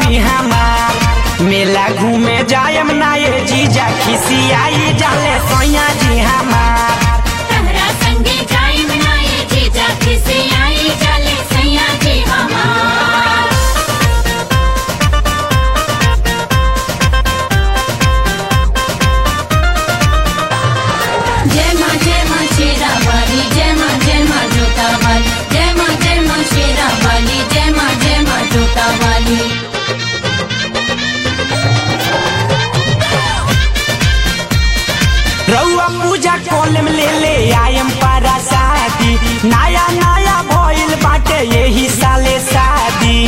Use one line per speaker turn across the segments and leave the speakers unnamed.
selfie हमार मेला घूमे जायम ना ये जीजा खिसियाई जाले सैया जी हमार
तहरा संगे जाई मनाए जीजा खिसे आई चले सैया जी हमार जय माँ जय माँ शेरा वाली जय माँ जय माँ जोता वाली जय माँ जय माँ शेरा वाली जय माँ जय माँ जोता वाली
रउआ पूजा कॉलम ले ले आयम पारा शादी नया नया भइल बाटे यही साले शादी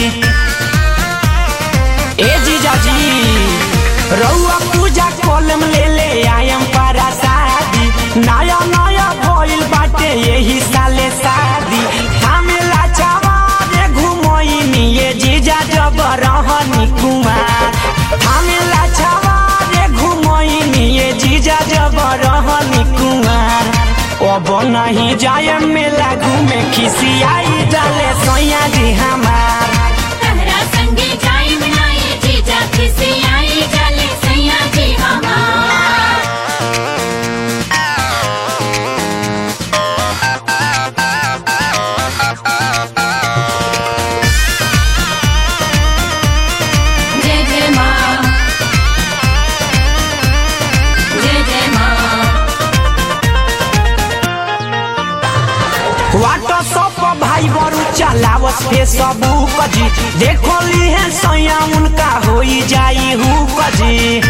ए जीजा जी रउआ पूजा कॉलम ले ले आयम पारा शादी नया नया भइल बाटे यही साले शादी हमेला चवारे घुमोइनी ये जीजा जब रहनी कुमार हमेला चवारे घुमोइनी ये जीजा जब रहनी कुमार अब नहीं जाए मेला घूमे खिसियाई डाले सैया जी हमार
तहरा संगे जाई मनाए जीजा खिसे आई चले सैया जी हमार जय जय माँ जय जय माँ
व्हाट्सअप भाई बरू चलावस फेसबुक जी देखो ली है सैया उनका होई जाई हुक जी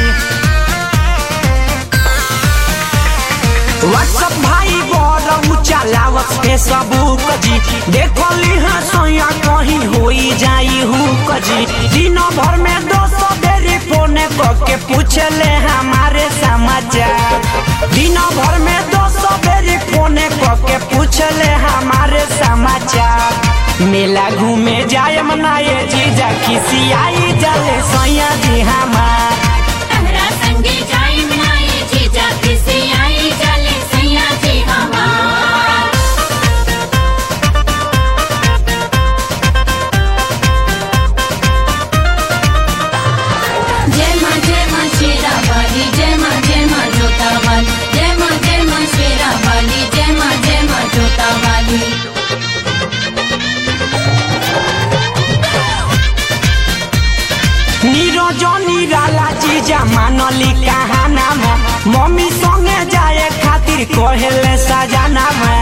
व्हाट्सअप भाई बरू चलावस फेसबुक जी देखो ली है सैया कहीं होई जाई हुक जी दिन भर में दो सौ बेरी फोन के पूछ ले हमारे समाचार दिन भर में दो सौ बेरी फोन के पूछ ले हमारे समाचार मेला घूमे जाए मनाए जीजा खिसियाई जले सैया जी हमार
तहरा संगे जाई मनाए जीजा खिसे आई चले सैया जी हमार जय माँ जय माँ शेरा वाली जय माँ जय माँ जोता वाली जय माँ जय माँ शेरा वाली जय माँ जय माँ जोता वाली
निरजनी राला जीजा मानली कहाना मम्मी संगे जाए खातिर कहेले सजाना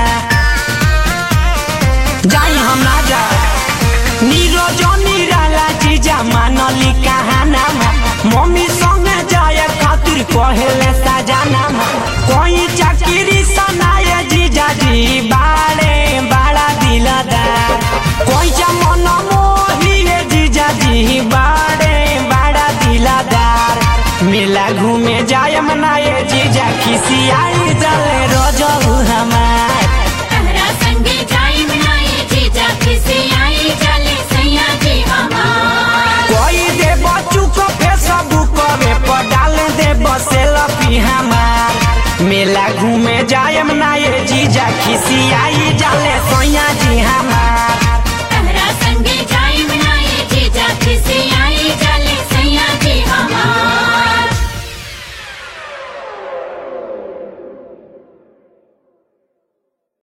जाई हम ना जा निरजनी राला जीजा मानली कहाना मम्मी संगे जाए खातिर कहेले सजाना कोई चाकरी सनाए जीजा जी बाड़े बाड़ा दिलदार कोई मन मोहिए जीजा जी बाड़े बाड़ा दिलदार मेला घूमे जाए मनाए जीजा खिसियाई जले रोजहू हमार
तहरा संगे जाई मनाए जीजा खिसे आई चले सैया जी हमार
कोई दे बच्चू को फेसबुक पर डाल दे सेल्फी हमार मेला घूमे जाए मनाए जीजा खिसियाई जाले सैया